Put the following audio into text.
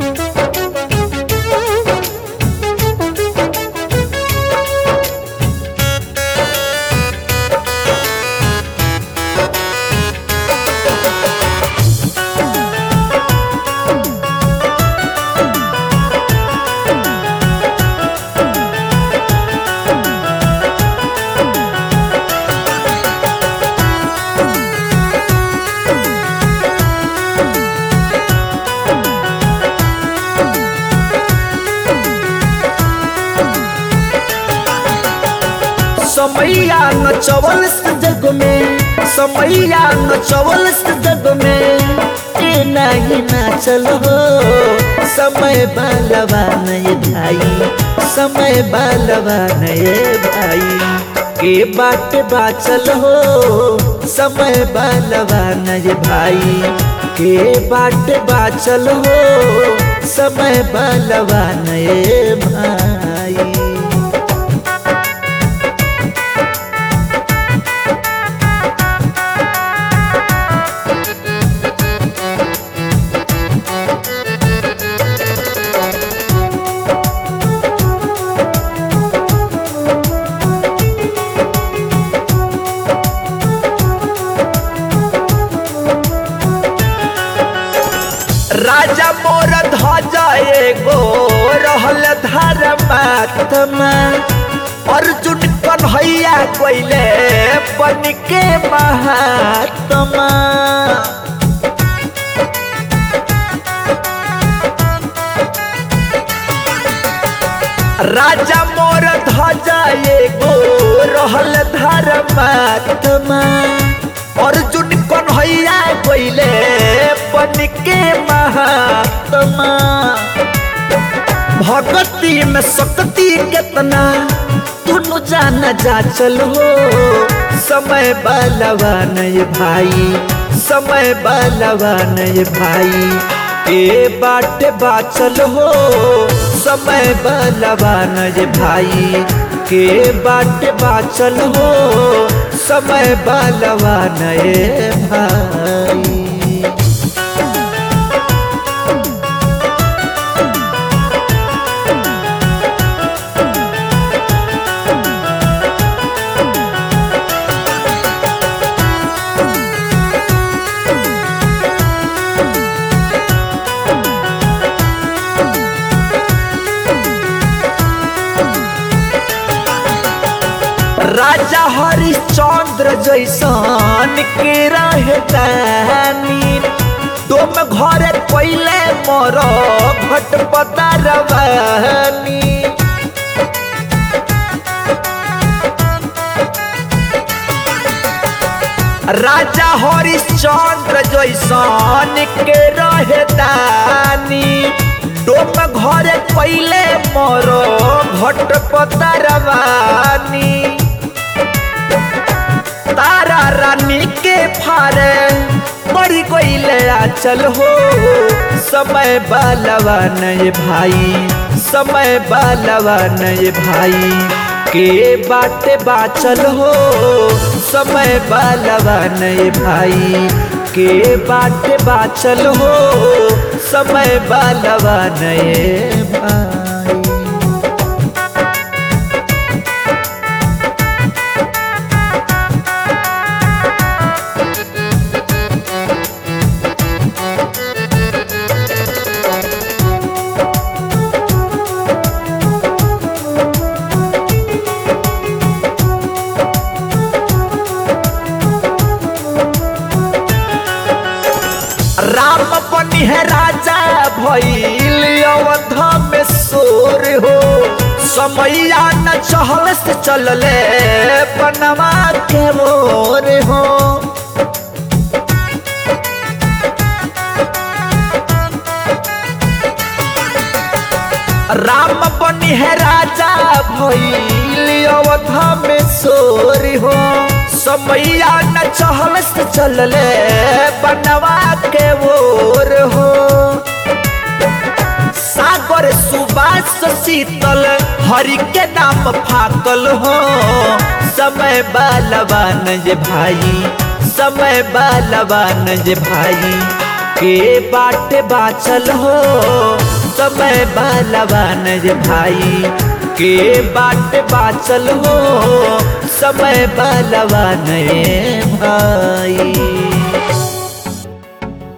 समैया न चवल जग में समैया न चवल जग में ए नहीं नाचल हो समय बालवा नए भाई समय बालवा नए भाई के बाट बाचल हो समय बालवा नए भाई के बाट बाचल हो समय बालवा नए भाई राजा मोर ध्वजा एगो रहल धर्मात्मा अर्जुन कन्हैया कोइले बन के महात्मा राजा मोर ध्वजा एगो रहल धर्मात्मा अर्जुन कन्हैया कोइले बन के महात्मा भगती में शक्ति कितना तुनु जान जा चल हो समय बालवा नय भाई समय बालवा नय भाई ए बाट बाचल हो समय बालवा नय भाई के बाट बाचल हो समय बालवा नए भाई राजा हरिश्चंद्र जैसन के रहतानी तुम घर पहले मोर घटपता रवानी राजा हरिश्चंद्र जैसन के रहतानी डोम घर पहले मोर घटपता रवानी तारा रानी के फारे मरी गईले चल हो समय बालवा नय भाई समय बालवा नय भाई के बाटे बाचल हो समय बालवा नय भाई के बाटे बाचल हो समय बालवा नय भाई राम बनी है राजा भइल अवध में सोर हो समैया न चहल से चलले बनवा के मोर हो राम बनी है राजा भइल अवध में सोर हो समैया न चहल से चलले बनवा के ओर हो सागर सुबास शीतल हरि के नाम फाकल हो समय बालवान जे भाई समय बालवान जे भाई के बाट बाचल हो समय बालवान रे भाई के बाट बाचल हो समय बालवान रे भाई